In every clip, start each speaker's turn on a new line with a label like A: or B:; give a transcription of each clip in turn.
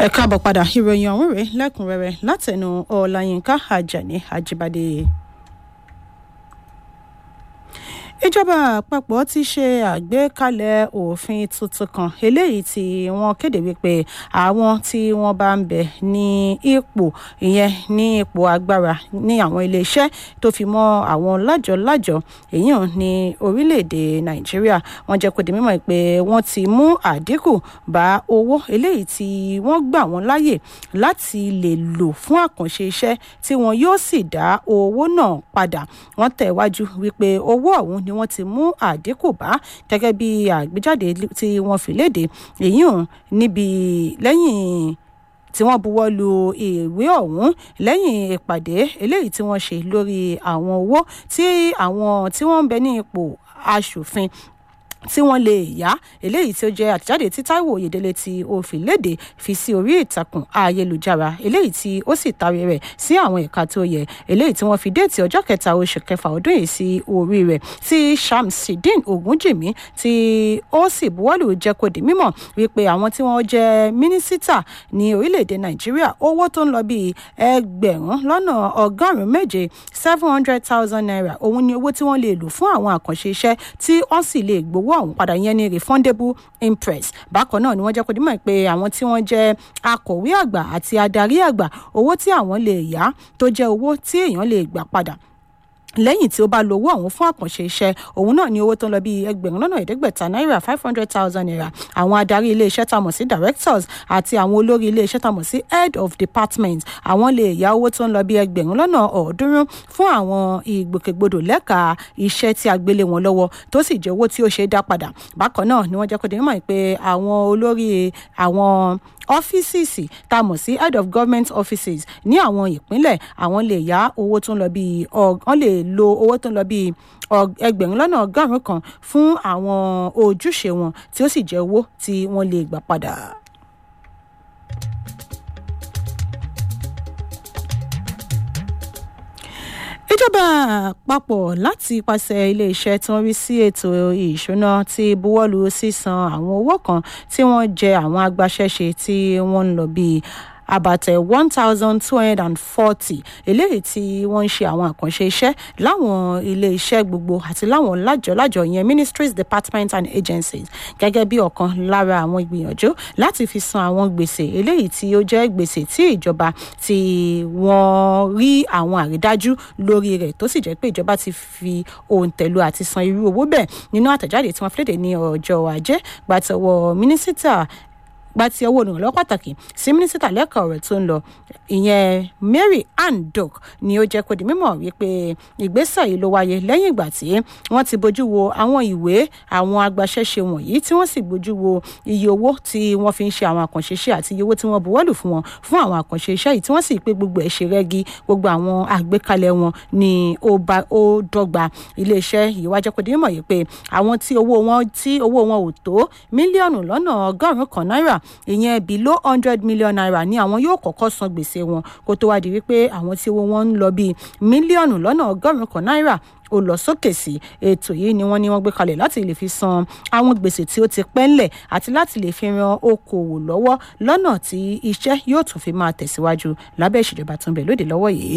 A: ẹ káàbọ̀ padà ìròyìn ọ̀hún rèé lẹ́kùnrẹ́rẹ́ látẹnu ọláyínká ajani ajibade. ìjọba àpapọ̀ ti ṣe àgbékalẹ̀ òfin tuntun kan eléyìí tí wọ́n kéde wípé àwọn tí wọ́n bá ń bẹ ní ipò ìyẹn ní ipò agbára ní àwọn iléeṣẹ́ tó fi mọ́ àwọn lájọ-lájọ èyàn ní orílẹ̀-èdè nàìjíríà wọ́n jẹ́ kó di mímọ̀ pé wọ́n ti mú àdínkù bá owó eléyìí tí wọ́n gbà wọ́n láyè láti lè lò fún àkànṣe iṣẹ́ tí wọn yóò sì dá owó náà padà wọ́n tẹ̀wájú wípé owó ọ̀hún ni wọ́n ti mú àdínkù bá gẹ́gẹ́ bí àgbéjáde tí wọ́n fi léde èyí hàn níbi lẹ́yìn tí wọ́n buwọ́ lu ìwé ọ̀hún lẹ́yìn ìpàdé eléyìí tí wọ́n ṣe lórí àwọn owó tí àwọn tí wọ́n ń bẹ ní ipò aṣòfin tí wọ́n lè yá eléyìí tí ó jẹ́ àtẹ̀jáde tí Táíwò Oyèdélé tí ó fi léde fi sí orí ìtàkùn ayélujára eléyìí tí ó sì taari rẹ̀ sí àwọn ẹ̀ka tó yẹ eléyìí tí wọ́n fi déètì ọjọ́ kẹta oṣù kẹfà ọdún yìí sí orí rẹ̀ tí Shamsideen Ogunjimi tí ó sì buwọ́lù jẹ́ kó di mímọ̀ wípé àwọn tí wọ́n jẹ́ mínísítà ní orílẹ̀-èdè Nàìjíríà owó tó ń lọ bíi ẹgbẹ̀rún lọ́nà ọgọ́rùn-ún méje seven hundred thousand naira òun ni owó tí wọ́n lè lò fún àwọn àkànṣe iṣẹ́ tí wọ́n sì lè gbowó ọ̀hún padà yẹn ní refundable impress bákan náà ni wọ́n jẹ́ kó dímọ̀ pé àwọn tí wọ́n jẹ́ akọ̀wé àgbà àti adarí àgbà owó tí àwọn lè yá tó jẹ́ owó tí èèyàn lè gbà padà lẹ́yìn tí ó bá lo owó ọ̀hún fún àkànṣe iṣẹ́ òun náà ní owó tó ń lọ bíi ẹgbẹ̀rún lọ́nà ẹ̀ẹ́dẹ́gbẹ̀ta náírà five hundred thousand naira àwọn adarí iléeṣẹ́ tá a mọ̀ sí directors àti àwọn olórí iléeṣẹ́ tá a mọ̀ sí head of department àwọn lè yá owó tó ń lọ bíi ẹgbẹ̀rún lọ́nà ọ̀ọ́dúnrún fún àwọn ìgbòkègbodò lẹ́ka iṣẹ́ tí a gbélé wọn lọ́wọ́ tó sì jẹ́ owó tí ó ṣe é dá padà bákan náà ni wọ́n jẹ́ kó di mímọ̀ pé àwọn olórí àwọn ọ́fíìsì tá a mọ̀ sí head of government offices ní àwọn ìpínlẹ̀ àwọn lè yá owó tó ń lọ bíi wọ́n lè lo owó tó ń lọ bíi ẹgbẹ̀rún lọ́nà ọgọ́rùn-ún kan fún àwọn ojúṣe wọn tí ó sì jẹ́ owó tí wọ́n lè gbà padà. ìjọba àpapọ̀ láti pàṣẹ iléeṣẹ́ tó ń rí sí ètò ìṣúná ti buwọ́lu sísan àwọn owó kan tí wọ́n jẹ àwọn agbaṣẹ́ṣe tí wọ́n ń lọ bíi àbàtẹ one thousand two hundred and forty eléyìí tí wọ́n ń ṣe àwọn àkànṣe iṣẹ́ láwọn ilé iṣẹ́ gbogbo àti láwọn lájọ̀lájọ̀ yẹn ministries departments and agencies gẹ́gẹ́ bí ọ̀kan lára àwọn ìgbìyànjú láti fi san àwọn gbèsè eléyìí tí ó jẹ́ gbèsè tí ìjọba tí wọ́n rí àwọn àrídájú lórí rẹ̀ tó sì jẹ́ pé ìjọba ti fi òǹtẹ̀lù àti san irú owó bẹ́ẹ̀ nínú àtẹ̀jáde tí wọ́n fi léde ní ọjọ́ ajé gbàtọ̀wọ̀ mínísítà gba ti owó olùrànlọ́wọ́ pàtàkì sí mínísítà lẹ́ka ọ̀rọ̀ tó ń lọ ìyẹn Mary Ann Dock ni ó jẹ́ kó di mímọ̀ wípé ìgbésẹ̀ yìí ló wáyé lẹ́yìn ìgbà tí wọ́n ti bójú wo àwọn ìwé àwọn agbaṣẹ́ṣe wọ̀nyí tí wọ́n sì bójú wo iye owó tí wọ́n fi ń ṣe àwọn àkànṣe iṣẹ́ àti iye owó tí wọ́n buwọ́lù fún wọn fún àwọn àkànṣe iṣẹ́ yìí tí wọ́n sì pé gbogbo ẹ̀ ṣe rẹ́gí gbogbo àwọn àgbékalẹ̀ wọn ni ó bá ó dọ́gba iléeṣẹ́ yìí wá jẹ́ kó di mímọ̀ yìí pé àwọn tí owó wọn tí owó wọn ò tó mílíọ̀nù lọ́nà ọgọ́rùn-ún kan náírà ìyẹn below hundred million naira ni àwọn yóò kọ́kọ́ san gbèsè wọn kó tó wá di wípé àwọn tí owó wọn ń lọ bíi mílíọ̀nù lọ́nà ọgọ́rùn-ún kan náírà ó lọ sókè sí ètò yìí ni wọ́n ní wọ́n gbé kalẹ̀ láti lè fi san àwọn gbèsè tí ó ti pẹ́ ńlẹ̀ àti láti lè fi ran okòwò lọ́wọ́ lọ́nà tí iṣẹ́ yóò tún fi máa tẹ̀síwájú lábẹ́ ìṣèjọba tó ń bẹ lóde lọ́wọ́ yìí.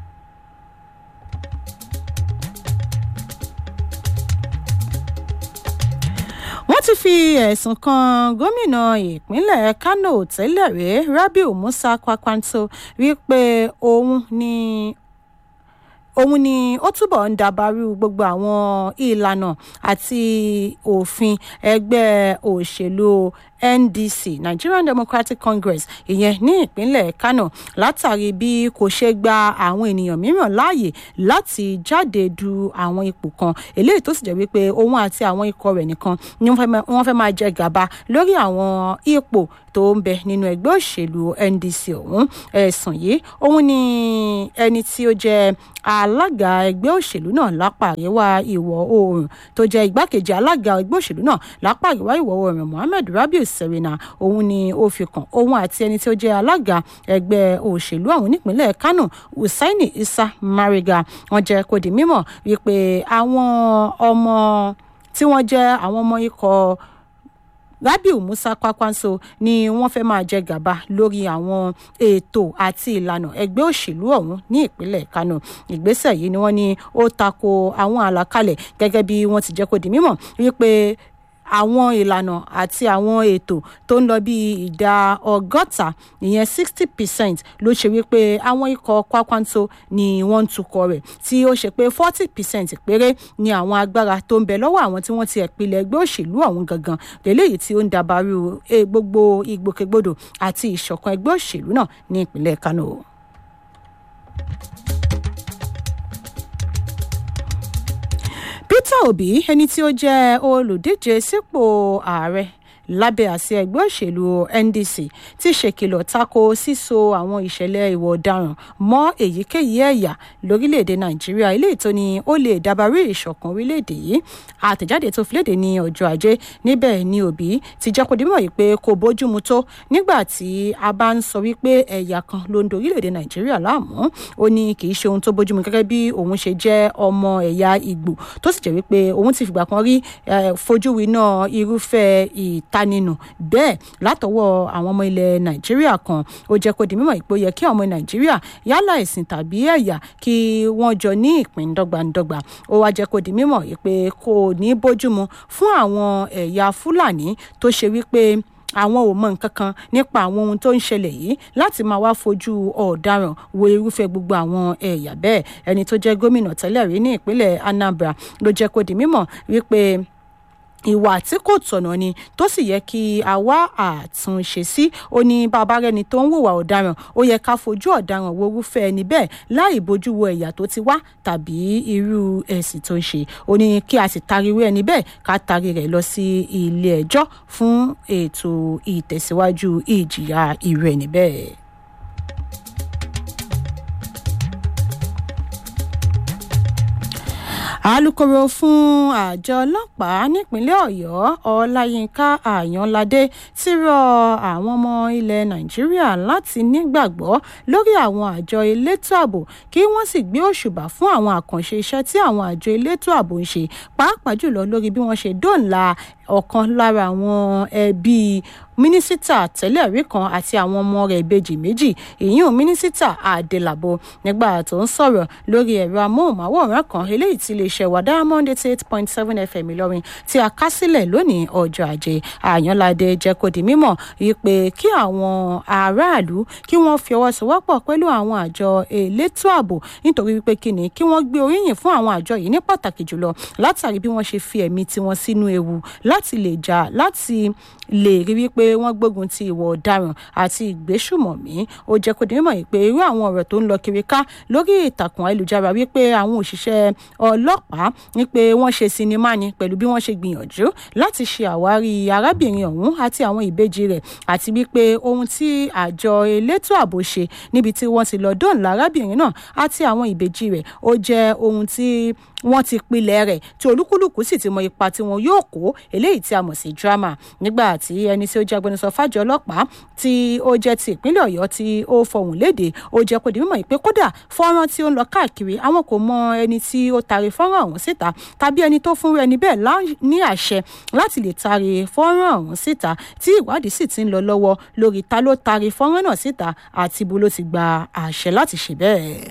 A: wọ́n ti fi ẹ̀sùn kan gómìnà ìpínlẹ̀ Kano tẹ́lẹ̀ rí Rabiu Musa Kwankwanso wípé òun ni òun ni ó túbọ̀ ń dàbàrú gbogbo àwọn ìlànà àti òfin ẹgbẹ́ òṣèlú NDC Nigerian Democratic Congress ìyẹn ní ìpínlẹ̀ Kano látàrí bí kò ṣe gba àwọn ènìyàn mìíràn láàyè láti jáde du àwọn ipò kan eléyìí tó sì jẹ́ wípé òun àti àwọn ikọ̀ rẹ̀ nìkan ni wọ́n fẹ́ máa jẹ gàba lórí àwọn ipò tó ń bẹ nínú ẹgbẹ́ òṣèlú NDC ọ̀hún ẹ̀sùn yìí òun ni ẹni tí ó jẹ́ alága ẹgbẹ́ òṣèlú náà lápá àríwá ìwọ̀ oòrùn tó jẹ́ igbákejì alága ẹgbẹ́ òṣèlú náà lápá àríwá ìwọ̀ oòrùn Mohammed Rabiu Serena òun ni ó fi kàn òun àti ẹni tí ó jẹ́ alága ẹgbẹ́ òṣèlú ọ̀hún nípínlẹ̀ Kano Hussaini Isa Mariga wọ́n jẹ́ kó di mímọ̀ wípé àwọn ọmọ tí wọ́n jẹ́ àwọn ọmọ ikọ̀ rabiu musa kwakwanso ni wọ́n fẹ́ máa jẹ gàba lórí àwọn ètò àti ìlànà ẹgbẹ́ òṣèlú ọ̀hún ní ìpínlẹ̀ kano ìgbésẹ̀ yìí ni wọ́n ní ó tako àwọn àlàkalẹ̀ gẹ́gẹ́ bí wọ́n ti jẹ́ kó di mímọ̀ wípé àwọn ìlànà àti àwọn ètò tó ń lọ bí ìdá ọgọ́ta ìyẹn sixty percent ló ṣe wípé àwọn ikọ̀ kwakwanto ni wọ́n ń tukọ̀ rẹ̀ tí ó ṣe pé forty percent péré ni àwọn agbára tó ń bẹ lọ́wọ́ àwọn tí wọ́n ti ẹ̀pìlẹ̀ ẹgbẹ́ òṣèlú ọ̀hún gangan lélẹ́yìí tí ó ń dabarú gbogbo ìgbòkègbodò àti ìṣọ̀kan ẹgbẹ́ òṣèlú náà ní ìpínlẹ̀ kano. peter obi ẹni tí ó jẹ́ olùdíje sípò ààrẹ lábẹ́ àsíá ẹgbẹ́ òṣèlú ndc ti ṣèkìlọ̀ tako síso àwọn ìṣẹ̀lẹ̀ ìwà ọ̀daràn mọ́ èyíkéyìí ẹ̀yà lórílẹ̀‐èdè nàìjíríà eléyìí tó ní ó lè dabarí ìṣọ̀kan orílẹ̀‐èdè yìí àtẹ̀jáde tó fi léde ní ọjọ́ ajé níbẹ̀ ni òbí ti jẹ́ kó dimọ̀ yìí pé kò bójúmu tó nígbà tí a bá ń sọ wípé ẹ̀yà kan ló ń do orílẹ̀‐èdè nàìjíríà láàmú ó ní kì í ṣe ohun tó bójúmu gẹ́gẹ́ bí òun ṣe jẹ́ ọmọ ẹ̀yà ìgbò tó sì jẹ́ wípé òun ti fìgbà kan rí fojú winá irúfẹ́ ìtanínú bẹ́ẹ̀ látọwọ́ àwọn ọmọ ilẹ̀ nàìjíríà kan ó jẹ́ kó di mímọ̀ ìpò yẹ kí ọmọ nàìjíríà yálà ẹ̀sìn tàbí ẹ̀yà kí wọ́n jọ ní ìpín dọ́gbandọ́gba ó wá jẹ́ kó di mímọ̀ pé kò ní bójúmu fún àwọn ẹ̀yà fúlàní tó ṣe wípé àwọn ò mọ nǹkan kan nípa àwọn ohun tó ń ṣẹlẹ̀ yìí láti máa wá fojú ọ̀daràn wo irúfẹ́ gbogbo àwọn ẹ̀yà bẹ́ẹ̀ ẹni tó jẹ́ gómìnà tẹ́lẹ̀ rí ní ìpínlẹ̀ anambra ló jẹ́ kó di mímọ̀ wípé ìwà tí kò tọ̀nà ni tó sì yẹ kí a wá àtúnṣe sí ó ní bàbá rẹni tó ń hùwà ọ̀daràn ó yẹ ká fojú ọ̀daràn wo irúfẹ́ ẹni bẹ́ẹ̀ láì bójú wo ẹ̀yà tó ti wá tàbí irú ẹ̀sìn tó ń ṣe ó ní kí a sì tari irú ẹni bẹ́ẹ̀ ká tari rẹ̀ lọ sí ilé ẹjọ́ fún ètò ìtẹ̀síwájú ìjìyà irú ẹni bẹ́ẹ̀. alūkkóró fún àjọ ọlọ́pàá nípínlẹ̀ ọ̀yọ́ ọláyínká àyànládé ti rọ àwọn ọmọ ilẹ̀ nàìjíríà láti nígbàgbọ́ lórí àwọn àjọ elétò ààbò kí wọ́n sì gbé òṣùbà fún àwọn àkànṣe iṣẹ́ tí àwọn àjọ elétò ààbò ń ṣe pàápàá jùlọ lórí bí wọ́n ṣe dóòlà ọ̀kan lára àwọn ẹbí mínísítà tẹ́lẹ̀ rí kan àti àwọn ọmọ rẹ̀ ìbejì méjì ìyún mínísítà àdèlàbò nígbà tó ń sọ̀rọ̀ lórí ẹ̀rọ amóhùnmáwòrán kan eléyìí tí iléeṣẹ́ wa diamond eighty eight point seven fm ìlọrin tí a ká sílẹ̀ lónìí ọjọ́ ajé àyànládé jẹ́ kó di mímọ̀ wípé kí àwọn aráàlú kí wọ́n fi ọwọ́ sowọ́pọ̀ pẹ̀lú àwọn àjọ elétò ààbò nítorí wípé kí ni kí wọ́n gbé oríyìn fún àwọn àjọ yìí ní pàtàkì jùlọ látàrí bí wọ́n ṣe fi ẹ̀mí tiwọn sínú ewu láti lè jà láti lè rí wípé wọ́n gbógun ti ìwà ọ̀daràn àti ìgbésùmọ̀mí ó jẹ́ kó di mímọ̀ yìí pé irú àwọn ọ̀rọ̀ tó ń lọ kiri ká lórí ìtàkùn ayélujára wípé àwọn òṣìṣẹ́ ọlọ́pàá wípé wọ́n ṣe sinimá ni pẹ̀lú bí wọ́n ṣe gbìyànjú láti ṣe àwárí arábìnrin ọ̀hún àti àwọn ìbejì rẹ̀ àti wípé ohun tí àjọ elétò ààbò ṣe níbi tí wọ́n ti lọ dóòlà arábìnrin náà àti àwọn ìbejì rẹ̀ ó jẹ́ ohun tí wọ́n ti pilẹ̀ rẹ̀ tí olúkúlùkù sì ti mọ ipa tí wọn yóò kó eléyìí tí a mọ̀ sí drama nígbà tí ẹni tí ó jẹ́ agbẹnusọ fájọ ọlọ́pàá tí ó jẹ́ ti ìpínlẹ̀ ọ̀yọ́ tí ó fọhùn léde ó jẹ́ kó di mímọ̀ pé kódà fọ́nrán tí ó ń lọ káàkiri àwọn kò mọ ẹni tí ó taari fọ́nrán ọ̀hún síta tàbí ẹni tó fúnra ẹni bẹ́ẹ̀ ní àṣẹ láti lè taari fọ́nrán ọ̀hún síta tí ìwádìí sì ti ń lọ lọ́wọ́ lórí ta ló taari fọ́nrán náà síta àti ibo ló ti gba àṣẹ láti ṣe bẹ́ẹ̀.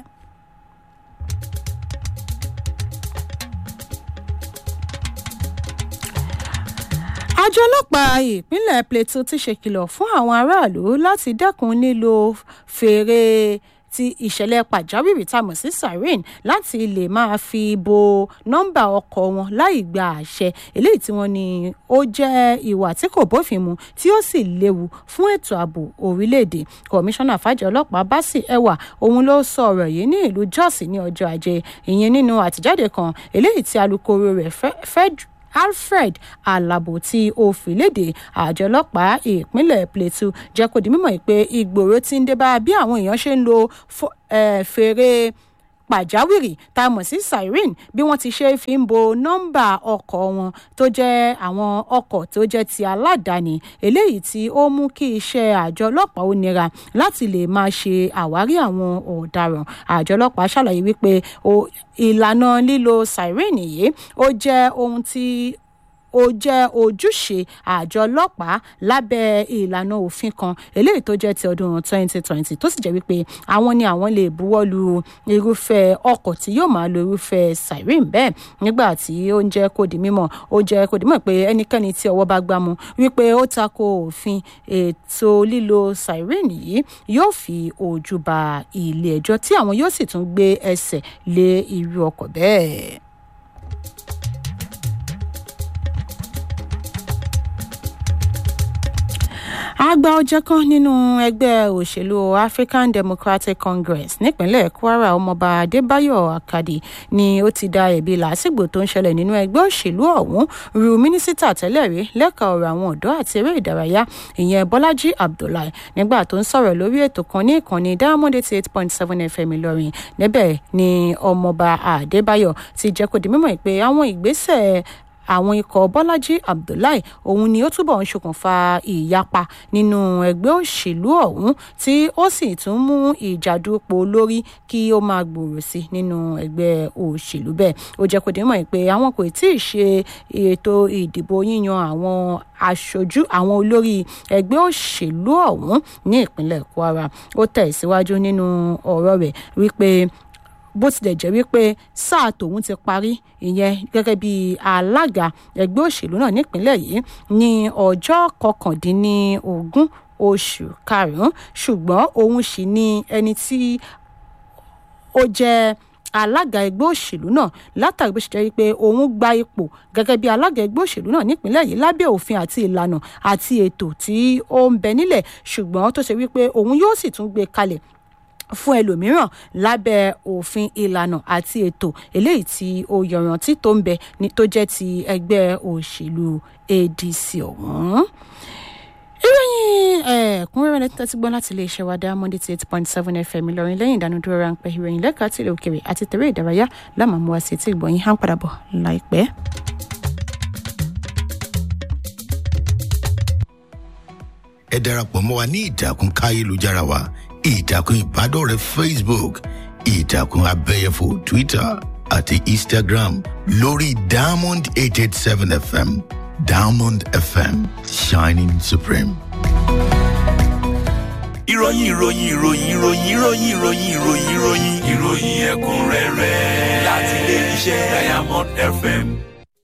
A: àjọ ọlọ́pàá ìpínlẹ̀ plateau ti ṣèkìlọ̀ fún àwọn aráàlú láti dẹ́kun lílo fèrè ti ìṣẹ̀lẹ̀ pàjáwìrì tá a mọ̀ sí siren láti lè máa fi bo nọ́mbà ọkọ̀ wọn láì gba àṣẹ eléyìí tí wọ́n ní ó jẹ́ ìwà tí kò bófin mu tí ó sì léwu fún ètò ààbò orílẹ̀-èdè kọmíṣánná fàjọ ọlọ́pàá básì ẹwà òun ló sọ ọ̀rọ̀ yìí ní ìlú jos ní ọjọ́ ajé ìyẹn nínú àtijáde kan eléyìí tí alūkkóró rẹ̀ fẹ́ẹ́ alfred alabo tí ó fi léde àjọ ọlọ́pàá ìpínlẹ̀ plateau jẹ́ kó di mímọ̀ pé ìgbòòrò ti ń dé bá bí àwọn èèyàn ṣe ń lo fèrè pàjáwìrì tá a mọ̀ sí siren bí wọ́n ti ṣe fi ń bo nọ́mbà ọkọ̀ wọn tó jẹ́ àwọn ọkọ̀ tó jẹ́ ti aládàáni eléyìí tí ó mú kí iṣẹ́ àjọ ọlọ́pàá ó nira láti lè máa ṣe àwárí àwọn ọ̀daràn àjọ ọlọ́pàá ṣàlàyé wípé ìlànà lílo siren yìí ó jẹ́ ohun tí ó jẹ́ ojúṣe àjọ ọlọ́pàá lábẹ́ ìlànà òfin kan eléyìí tó jẹ́ ti ọdún 2020 tó sì jẹ́ wípé àwọn ni àwọn lè buwọ́ lu irúfẹ́ ọkọ̀ tí yóò máa lo irúfẹ́ siren bẹ́ẹ̀ nígbà tí ó ń jẹ́ kó di mímọ̀ ó jẹ́ kó di mímọ̀ pé ẹnikẹ́ni tí ọwọ́ bá gbámú wípé ó tako òfin ètò lílo siren yìí yóò fi ojú ba ilé ẹjọ́ tí àwọn yóò sì tún gbé ẹsẹ̀ lé irú ọkọ̀ bẹ́ẹ̀. àgbà ọjọ́ kan nínú ẹgbẹ́ òṣèlú african democratic congress nípínlẹ̀ kwara ọmọọba adébáyọ̀ akadi ni ó ti da ẹ̀bi làásìgbò tó ń ṣẹlẹ̀ nínú ẹgbẹ́ òṣèlú ọ̀hún ru mínísítà tẹ́lẹ̀ rí lẹ́ka ọ̀rọ̀ àwọn ọ̀dọ́ àti eré ìdárayá ìyẹn bọ́lájí abdullahi nígbà tó ń sọ̀rọ̀ lórí ètò kan ní ìkànnì diamond eighty eight point seven fm ìlọrin níbẹ̀ ni ọmọọba adébáyọ̀ ti jẹ́ kó di mímọ̀ pé àwọn ìgbésẹ̀ àwọn ikọ̀ bọ́lájí abdullahi òun ni ó túbọ̀ ń ṣokùnfà ìyapa nínú ẹgbẹ́ òṣèlú ọ̀hún tí ó sì tún mú ìjàdùpọ̀ lórí kí ó máa gbòòrò sí nínú ẹgbẹ́ òṣèlú bẹ́ẹ̀ ó jẹ́ kó dé mọ̀ pé àwọn kò tí ì ṣe ètò ìdìbò yíyan àwọn aṣojú àwọn olórí ẹgbẹ́ òṣèlú ọ̀hún ní ìpínlẹ̀ kwara ó tẹ̀ síwájú nínú ọ̀rọ̀ rẹ̀ wípé bó tilẹ̀ jẹ́ wípé sáà tòun ti parí ìyẹn gẹ́gẹ́ bí alága ẹgbẹ́ òṣèlú náà nípínlẹ̀ yìí ní ọjọ́ kọkàndínlógún oṣù karùn-ún ṣùgbọ́n òun sì ni ẹni tí ó jẹ́ alága ẹgbẹ́ òṣèlú náà látàrí bó ṣe jẹ́ wípé òun gba ipò gẹ́gẹ́ bí alága ẹgbẹ́ òṣèlú náà nípínlẹ̀ yìí lábẹ́ òfin àti ìlànà àti ètò tí ó ń bẹ nílẹ̀ ṣùgbọ́n tó ṣe wípé òun yóò sì tún gbé kalẹ̀ fún ẹlòmíràn lábẹ́ òfin ìlànà àti ètò eléyìí tí ó yọrantí tó ń bẹ ní tó jẹ́ ti ẹgbẹ́ òṣèlú adc ọ̀hún ìròyìn ẹ̀ẹ́kúnrẹ́rẹ́ lẹ́tọ́ ti gbọ́ láti iléeṣẹ́ wa diamond eight point seven fm ìlọrin lẹ́yìn ìdánudúró ráńpẹ́ ìròyìn lẹ́ka tìlẹ̀ òkèrè àti tẹ̀rẹ́ ìdárayá lámàmú wa sí etí ìgbọ̀nyìn hàn padà bọ̀ láìpẹ́.
B: ẹ darapọ̀ mọ́ wa ní ìtàkùn káyélujára wa ìtàkùn ìbádọ́rẹ̀ẹ́ facebook ìtàkùn abẹ́yẹfò twitter àti instagram lórí diamond eight eight seven fm diamond fm shining supreme.
C: ìròyìn ìròyìn ìròyìn ìròyìn ìròyìn ìròyìn ìròyìn ìròyìn ìròyìn ẹ̀kúnrẹ́rẹ́ láti ilé iṣẹ́ diamond fm